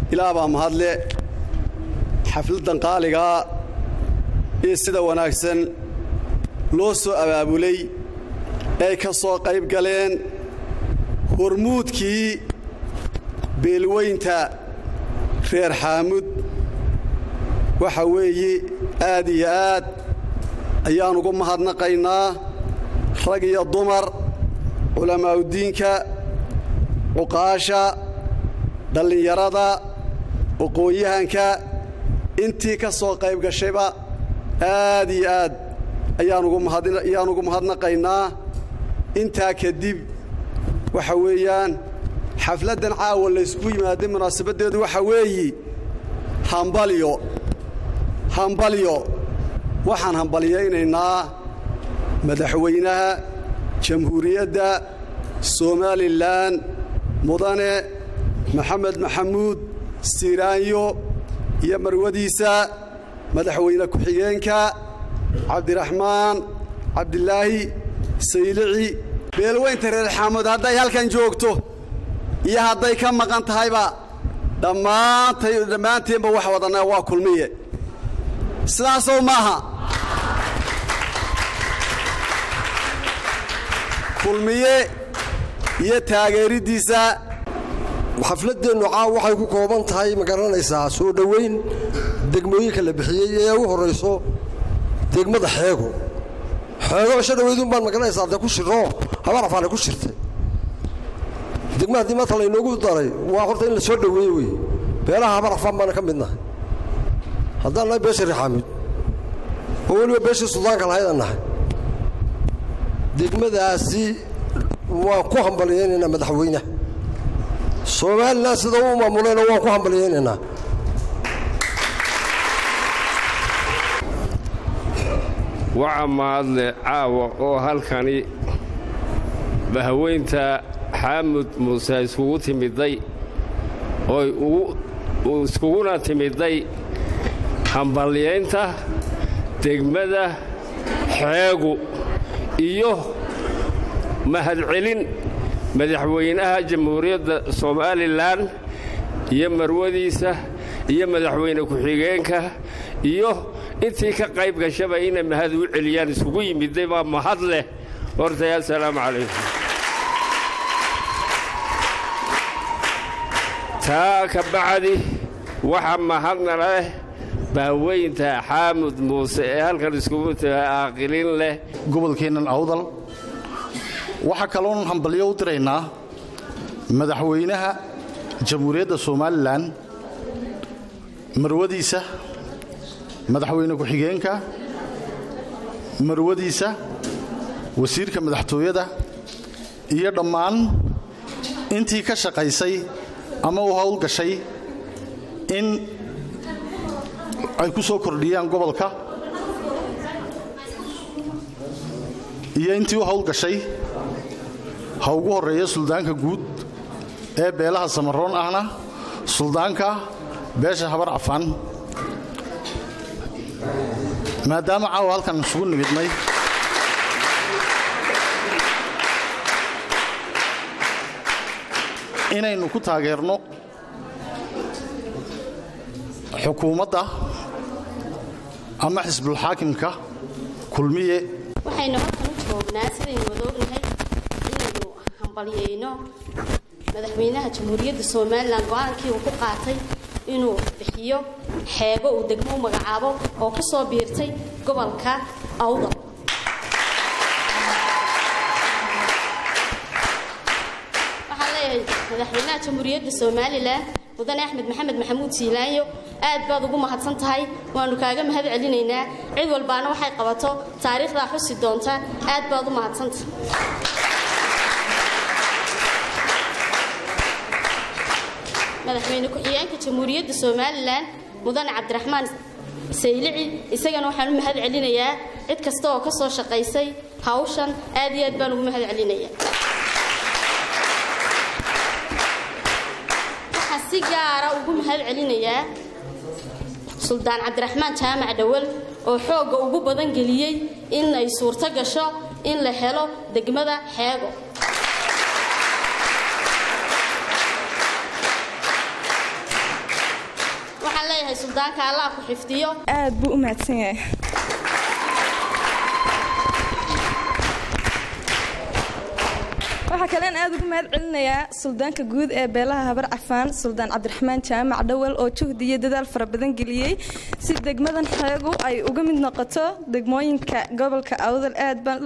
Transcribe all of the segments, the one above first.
ilaa baa mahadle xafladdan qaaligaa ee sida wanaagsan loo soo abaabulay ay ka soo qayb galeen hormuudkii beelweynta reer xaamud waxa weeye aad iyo aad ayaan ugu mahadnaqaynaa rag iyo dumar culammaa'udiinka cuqaasha dhallinyarada aqoon-yahanka intii ka soo qayb gashayba aad iyo aad ayaan ugu mahadnaqaynaa intaa kadib waxa weeyaan xafladdan caawa laysku yimaaday munaasabaddeedu waxa weeye hambalyo hambalyo waxaan hambalyaynaynaa madaxweynaha jamhuuriyadda somalilan mudane maxamed maxamuud siiraanyo iyo marwadiisa madaxweyne ku-xigeenka cabdiraxmaan cabdilaahi saylici beelweynta reer xaamud hadday halkan joogto iyo hadday ka maqan tahayba dhammaantay dhammaanteenba wax wadanaa waa kulmiye sidaasow maaha kulmiye iyo taageeriddiisa xafladdeennu caaw waxay ku kooban tahay ma garanaysaa soo dhowayn degmooyinka la bixiyey ee u horrayso degmada xeego xeego isho dhowaydun baan magaranaysaa dee ku shiroo habar afaanay ku shirtay degma haddii maanta laynoogu daray waa horta in la soo dhoweeye wey beelaha habar afaan baana ka midnahay haddaan nahay beesha rixaamid oo weliba beeshii suldaanka lahaydaan nahay degmadaasi waan ku hambalyaynaynaa madaxweynaha somalilan sida u maamulayna waan ku hambalyaynaynaa waxa mahadle caawa oo halkani bahaweynta xaamud muuse iskugu timiday oy iskuguna timiday hambalyaynta degmada xeegu iyo mahadcelin madaxweynaha jamhuuriyadda somalilan iyo marwadiisa iyo madaxweyne ku-xigeenka iyo intii ka qayb gashaba inay mahad u celiyaan isugu yimiday baa mahad leh hortay assalaamu calaykum taa ka bacdi waxa mahadna leh baaweynta xaamud muuse ee halkan iskugu taga aaqilin leh gobolkeennan awdal waxaa kaloon hambalyo u diraynaa madaxweynaha jamhuuriyadda somalilan marwadiisa madaxweyne ku-xigeenka marwadiisa wasiirka madaxtooyada iyo dhammaan intii ka shaqaysay ama u howlgashay in ay ku soo kordhiyaan gobolka iyo intii u howlgashay ha ugu horreeya suldaanka guud ee beelaha samaroon ahna suldaanka beesha habar cafaan maadaama caawa halkan isugu nimidnay inaynu ku taageerno xukuumadda ama xisbulxaakimka kulmiye waxaynu halkan u joognaa sidaynu wada ognahay inaynu hambalyayno madaxweynaha jamhuuriyadda somalilan go-aankii uu ku qaatay inuu bixiyo xeego uu degmo u magacaabo oo ku soo biirtay gobolka awdal waxaan leeyahay madaxweynaha jamhuuriyadda somalilan mudane axmed maxamed maxamuud siilaanyo aad baad ugu mahadsan tahay waanu kaaga mahad celinaynaa cid walbaana waxay qabato taariikhdaa xusi doonta aad baad u mahadsanta madaxweyne ku-xigeenka jamhuuriyadda somalilan mudane cabdiraxmaan saylici isagana waxaan u mahad celinayaa cid kasta oo ka soo shaqaysay hawshan aad iyo aad baan ugu mahad celinayaa waxaan si gaara ugu mahad celinayaa suldaan cabdiraxmaan jaamac dhawal oo xoogga ugu badan geliyey in ay suurto gasho in la helo degmada xeego waxaan leeyahay suldaanka allah ku xifdiyo aad buu u mahadsan yahay waxaa kalean aad ugu mahad celinayaa suldaanka guud ee beelaha habar cafaan suldaan cabdiraxmaan jaamac dhowal oo juhdi iyo dadaal fara badan geliyey si degmadan xeegu ay uga mid noqoto degmooyinka gobolka awdal aad baan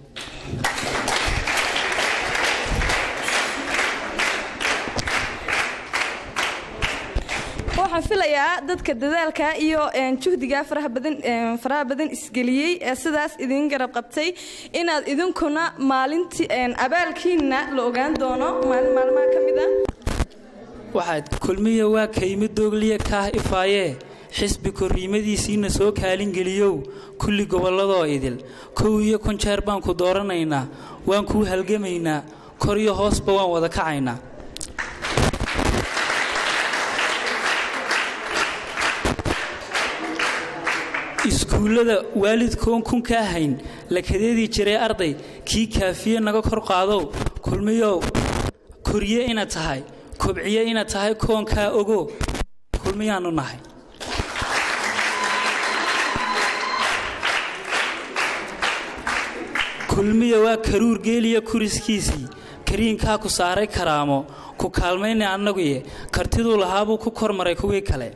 waxaan filayaa dadka dadaalka iyo juhdiga faraha badan faraha badan isgeliyey ee sidaas idin garab qabtay inaad idinkuna maalintii abaalkiina la ogaan doono maalin maalmaha ka mid ah waxaad kulmiya waa kayma doogliya kaah ifaayee xisbi korriimadiisiina soo kaalingeliyow kulli gobolladoo idil kow iyo kun jeer baan ku dooranaynaa waan kuu halgamaynaa kor iyo hoosba waan wada kacaynaa iskuullada waalidkoon kun kaa hayn lakadeedii jiray arday kii kaafiye naga kor qaadow kulmiyow korye inaad tahay kobciye inaad tahay koonkaa ogo kulmiyaannu nahay kulmiya waa karuur geeliya kuriskiisii kariinkaa ku saaray karaamo ku kaalmayna annaguye kartiduu lahaabuu ku kormaray kuwii kale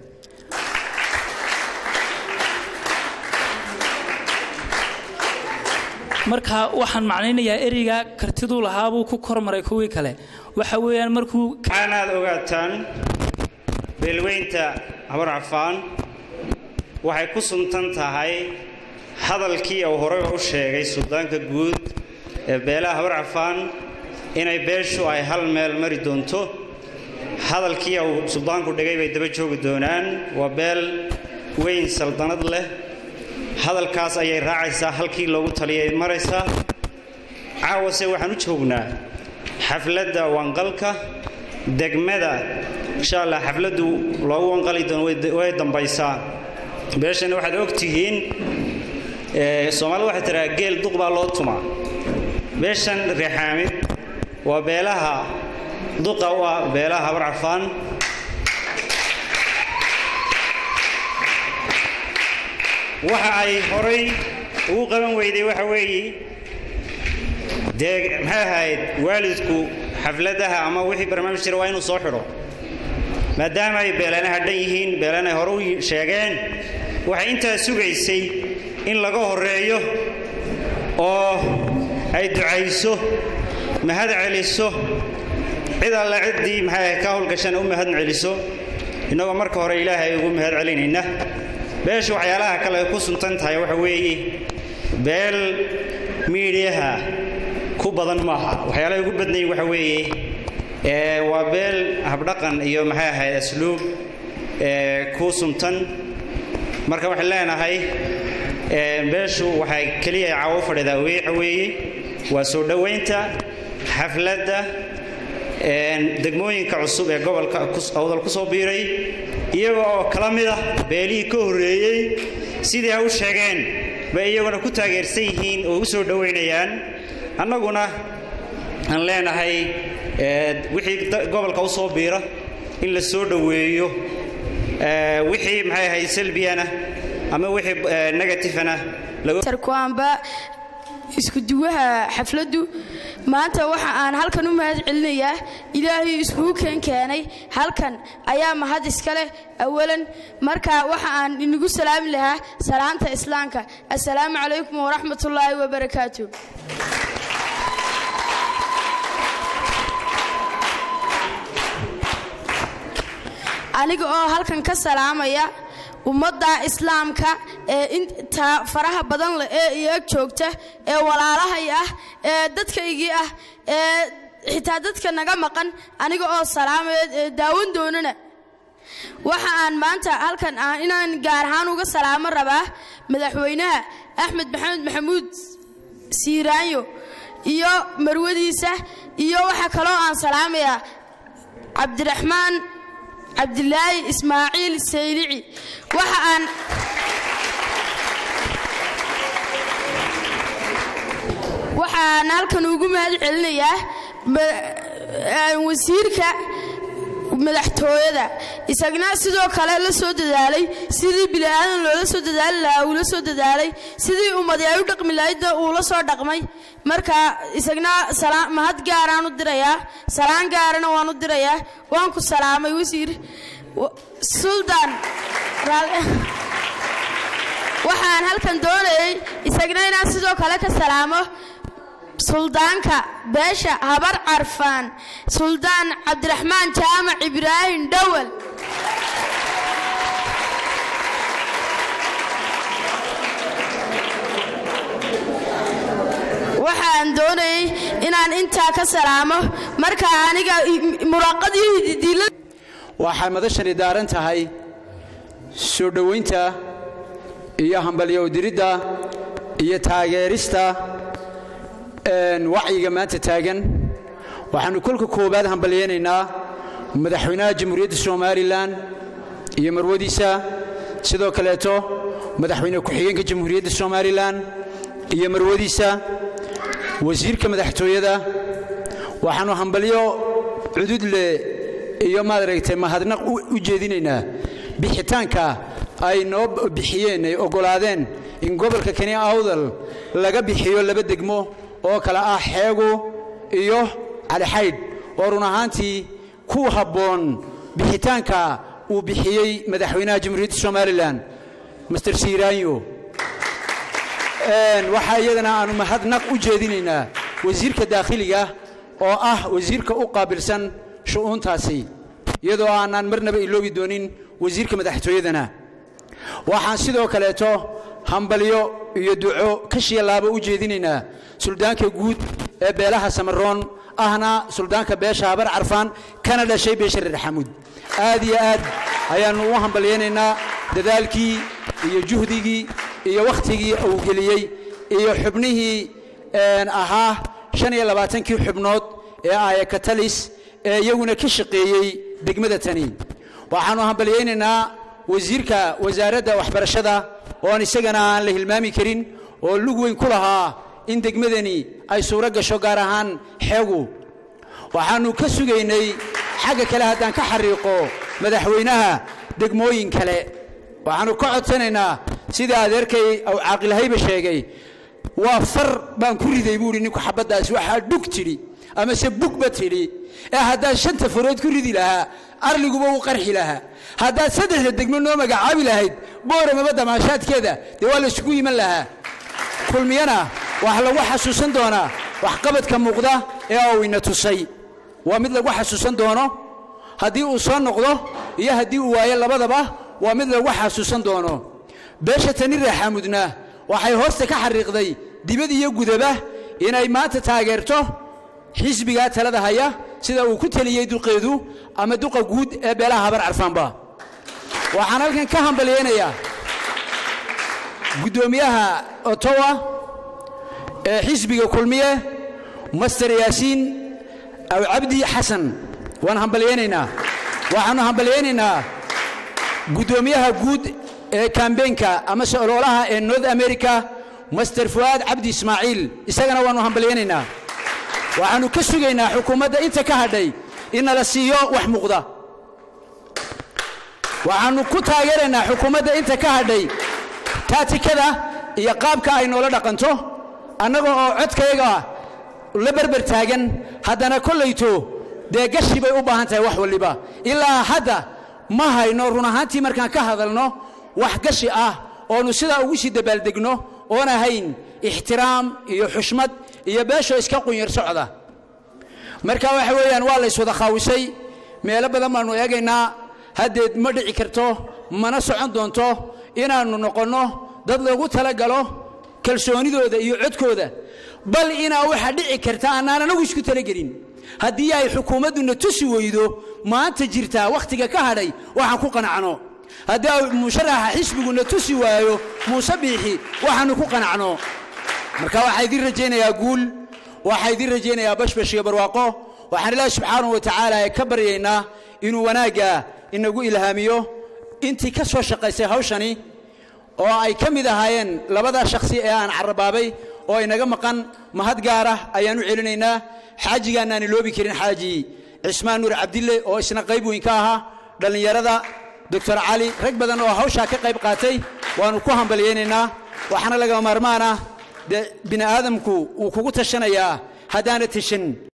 marka waxaan macnaynayaa ereygaa kartiduu lahaabuu ku kormaray kuwii kale waxa weeyaan markuu waxaanaad ogaataan beelweynta habar cafaan waxay ku suntan tahay hadalkii uu horeyba u sheegay suldaanka guud ee beelaha habar cafaan inay beeshu ay hal meel mari doonto hadalkii uu suldaanku dhigay bay daba joogi doonaan waa beel weyn saldanad leh hadalkaas ayay raacaysaa halkii loogu taliyay maraysaa caawase waxaan u joognaa xafladda wanqalka degmada insha allah xafladdu loogu wanqali doono way dambaysaa beeshana waxaad og tihiin soomaalida waxay tiraa geel duq baa loo tumaa beeshan reexaamid waa beelaha duqa u ah beelaha habar cafaan waxa ay horay ugu qaban weyday waxa weeye dee maxay ahayd waalidku xafladaha ama wixii barnaamij jira waa inuu soo xidho maadaama ay beelanaha dhan yihiin beelan ay hore u sheegeen waxay intaa sugaysay in laga horreeyo oo ay ducayso mahad celiso cid alla ciddii maxay ahayd ka howlgashana u mahad celiso innagoo marka hore ilaahay ugu mahad celinayna beesha waxyaalaha kale ay ku suntan tahay waxa weeye beel miidhiyaha ku badan maaha waxyaalahay ugu badnayin waxa weeye waa beel habdhaqan iyo maxay ahayd asluub ku suntan marka waxaan leenahay beeshu waxay keliya caawo fadhidaa waxa weeye waa soo dhowaynta xafladda degmooyinka cusub ee gobolka awdal ku soo biiray iyaga oo kala mid ah beelihii ka horreeyey sidii ha u sheegeen bay iyaguna ku taageersan yihiin oo u soo dhowaynayaan annaguna aan leenahay wixii gobolka u soo biira in la soo dhoweeyo wixii maxay ahayd salbiyana ama wixii negatifana tarkuwaanba isku duwaha xafladdu maanta waxa aan halkan u mahad celinayaa ilaahay iskugu keen keenay halkan ayaa mahad iska leh awalan marka waxa aan inagu salaami lahaa salaanta islaamka assalaamu calaykum waraxmatullaahi wabarakaatu aniga oo halkan ka salaamaya ummadda islaamka ee inta faraha badan leh ee iyaag joogta ee walaalahay ah ee dadkaygii ah ee xitaa dadka naga maqan aniga oo salaamaya daawan doonana waxa aan maanta halkan ah inaan gaar ahaan uga salaamo rabaa madaxweynaha axmed maxamed maxamuud siiraanyo iyo marwadiisa iyo waxaa kaloo aan salaamayaa cabdiraxmaan cabdilaahi ismaaciil saylici waxa aan waxaan halkan ugu mahad celinayaa wasiirka madaxtooyada isagna sidoo kale la soo dadaalay sidii bini'aadan loola soo dadaali lahaa uu la soo dadaalay sidii ummadi ay u dhaqmi lahaydna uu la soo dhaqmay marka isagna salaa- mahad gaaraan u dirayaa salaan gaarana waan u dirayaa waan ku salaamay wasiir Wa- suldaan raali- waxaan halkan doonayay isagna inaan sidoo kale ka salaamo suldaanka beesha habar carfaan suldaan cabdiraxmaan jaamac ibraahim dhowal waxaan doonayay inaan intaa ka salaamo marka aniga muraaqadii hididiila waxay madashani daaran tahay soo dhowaynta iyo hambalyo diridda iyo taageerista een, wacyiga maanta taagan waxaannu kolka koowaad hambalyaynaynaa madaxweynaha jamhuuriyadda somalilan iyo marwadiisa sidoo kaleeto madaxweyne ku-xigeenka jamhuuriyadda somalilan iyo marwadiisa wasiirka madaxtooyada waxaannu hambalyo cudud leh iyo maaragtay mahadnaq u u jeedinaynaa bixitaanka ay noo bixiyeen ay oggolaadeen in gobolka kani awdal laga bixiyo laba degmo oo kale ah xeegu iyo calixaydh oo run ahaantii ku habboon bixitaanka uu bixiyey madaxweynaha jamhuuriyadda somalilan master siiraanyo Een, waxaa iyadana aanu mahadnaq u jeedinaynaa wasiirka daakhiliga oo ah wasiirka u qaabilsan shu'uuntaasi iyadoo aanaan marnaba iloobi doonin wasiirka madaxtooyadana waxaan sidoo kaleeto hambalyo iyo duco kashiya laabo u jeedinaynaa suldaanka guud ee beelaha samaroon ahna suldaanka beesha habar carfaan kana dhashay beesha reer xamuud aad iyo aad ayaannu u hambalyaynaynaa dadaalkii iyo juhdigii iyo wakhtigii uu geliyey iyo xubnihii een, ahaa shan iyo labaatankii xubnood ee aaya katalis ee iyaguna ka shaqeeyey degmada tani waxaannu hambalyaynaynaa wasiirka wasaaradda waxbarashada oon isagana aan la hilmaami karin oo lug weyn ku lahaa in degmadani ay suuro gasho gaar ahaan xeegu waxaannu ka sugaynay xagga kale haddaan ka xariiqo madaxweynaha degmooyin kale waxaannu ka codsanaynaa sida adeerkay aw caaqilhayba sheegay waa far baan ku riday buu idhi ninku xabaddaas waxaa dhug tidhi amase bugba tidhi ee haddaad shanta farood ku ridi lahaa arliguba uu qarxi lahaa haddaad saddexda degmo noo magacaabi lahayd booramaba damaashaadkeeda dee waa la isugu yiman lahaa kulmiyana waxaa lagu xasuusan doonaa waxqabadka muuqda ee uu ina tusay waa mid lagu xasuusan doono haddii uu soo noqdo iyo haddii uu waayo labadaba waa mid lagu xasuusan doono beesha tani raaxaamudna waxay hoosta ka xariiqday dibad iyo gudaba inay maanta taageerto xisbigaa talada haya sida uu ku teliyey duqeedu ama duqa guud ee beelaha habar carfaanba waxaan halkan ka hambalyaynayaa guddoomiyaha otowa ee xisbiga kulmiye master yaasiin aw cabdi xasan waan hambalyaynaynaa waxaannu hambalyaynaynaa guddoomiyaha guud ee kambeenka amase ololaha ee north america master fu'aad cabdi ismaaciil isagana waannu hambalyaynaynaa waxaannu ka sugaynaa xukuumadda inta ka hadhay in nala siiyo wax muuqda waxaannu ku taageeraynaa xukuumadda inta ka hadhay taatikada iyo qaabka ay noola dhaqanto annaga oo codkayaga la berber taagan haddana kollayto dee gashi bay u baahan tahay wax walliba ilaa hadda ma hayno run ahaantii markaan ka hadalno wax gashi ah oonu sidaa ugu sii dabaaldegno oon ahayn ixtiraam iyo xushmad iyo beeshoo iska qunyar socda marka waxa weeyaan waa la yswada khaawisay meelo badan baannu eegaynaa haddeed ma dhici karto mana socon doonto inaannu noqonno dad lagu talagalo kalsoonidooda iyo codkooda bal inaa waxaa dhici karta annaan anagu isku talagelin haddii ay xukuumadduna tusi weydo maanta jirtaa wakhtiga ka hadhay waxaan ku qanacno haddii ay musharaxa xisbiguna tusi waayo muuse biixi waxaannu ku qanacno marka waxaa idiin rajaynayaa guul waxaa idiin rajaynayaa bashbash iyo barwaaqo waxaan ilaahi subxaanahu wa tacaala ee ka baryaynaa inuu wanaagga inagu ilhaamiyo intii ka soo shaqaysay hawshani oo ay ka mid ahaayeen labadaa shakhsi ee aan carrabaabay oo inaga maqan mahad gaar ah ayaan u celinaynaa xaajigaannaan iloobi karin xaaji cismaan nuur cabdille oo isna qayb weyn ka ahaa dhallinyarada doctor cali rag badan oo hawshaa ka qayb qaatay waannu ku hambalyaynaynaa waxaana laga maarmaan ah dee bini aadamku wuu kugu tashanayaa haddaana tashan